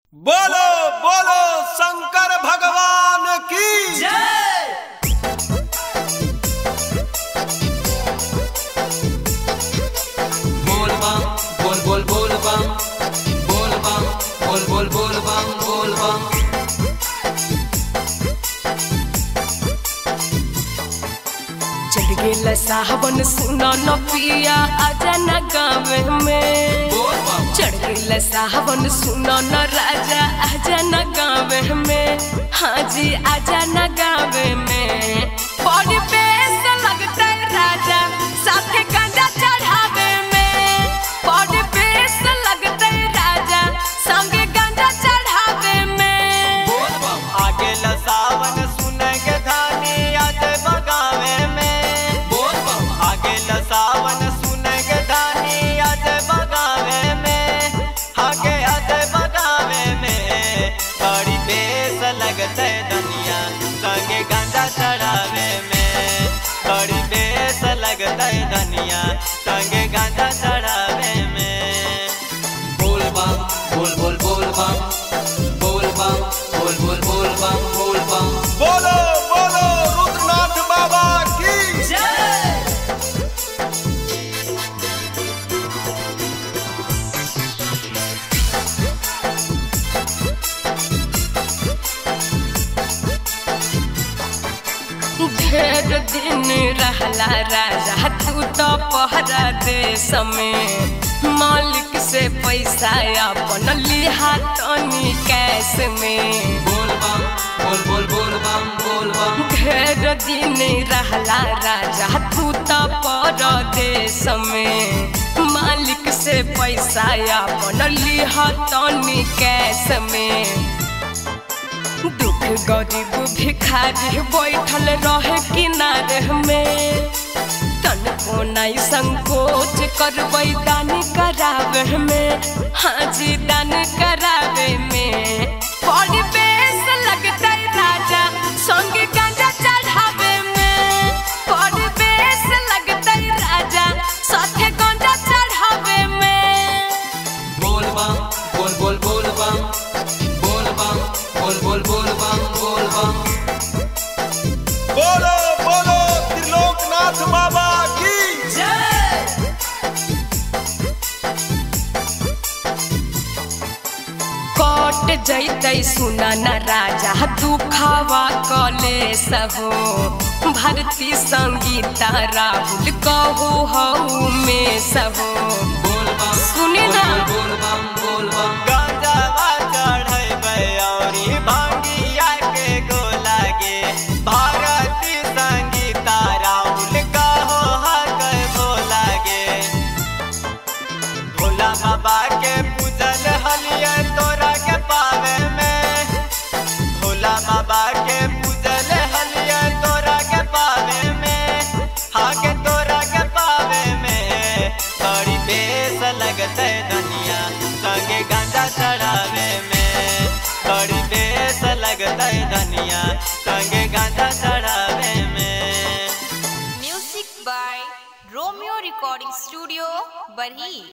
बोलो बोलो शंकर भगवान की बोल बम बोल बोल बोल बम बोल बम बोल बोल बोल बम बोल बम चढ़ गेल साहबन सुना न पिया आजा न गावे में बोल बम चढ़ गेल साहबन सुना न राजा आजा न गावे में हाँ जी आजा न गावे में बड़ी बेस लगते राजा साथे गांजा चढ़ावे में बड़ी बेस लगते राजा संगे गांजा चढ़ावे में बोल बम आगे लसावन सुनेंगे धानी आज बगावे में बोल बम आगे लसावन सुनेंगे धानी आज बगावे में आगे आज बगावे में बड़ी बेस लगते दुनिया संगे गांजा चढ़ावे में बड़ी बेस लगते दुनिया संगे गांजा चढ़ावे में बोल बम बोल बोल बोल बम बोल बम बोल बोल बोल बम बोल बम बोलो बोलो रुद्रनाथ बाबा की ढेर दिन रहला राजा तू तो पहरा देश में मालिक से पैसा अपन लिहा तनी कैश में बोल बम बोल बोल बोल बम बोल बम ढेर दिन रहला राजा तू तो परदेश में मालिक से पैसा अपन लिहा तनी कैश में दुख गरीब भिखारी बैठल रहे किनारे में तन को नहीं संकोच करबै दान करावे में हाँ जी दान करावे में बड़ी बेस लगते राजा संगे गांजा चढ़ावे में बड़ी बेस लगते राजा साथे गांजा चढ़ावे में बोल बम बोल बोल बोल बम बोल बम बोल बोल बोल बम बोल बम बोलो बोलो त्रिलोकनाथ बाबा की कट जैतै सुना न राजा दुखावा कलेश हो भारती संगीता राहुल कहू हऊ में सहो बोल बम सुनी ना। बोल बोल बम बोल बम गांजावा चढ़ैबै औरी भांगिया के गोलागे भारती संगीता राहुल कहो हक बोलागे भोला बाबा के पूजल हलिया तोरा के पावे में भोला बाबा के पूजल हलिया तोरा के पावे में आगे तोरा के पावे में बड़ी बेस लगते दुनिया संगे गांजा चढ़ावे में बड़ी बेस लगते दुनिया संगे गांजा चढ़ावे में Music by Romeo Recording Studio, Barhi.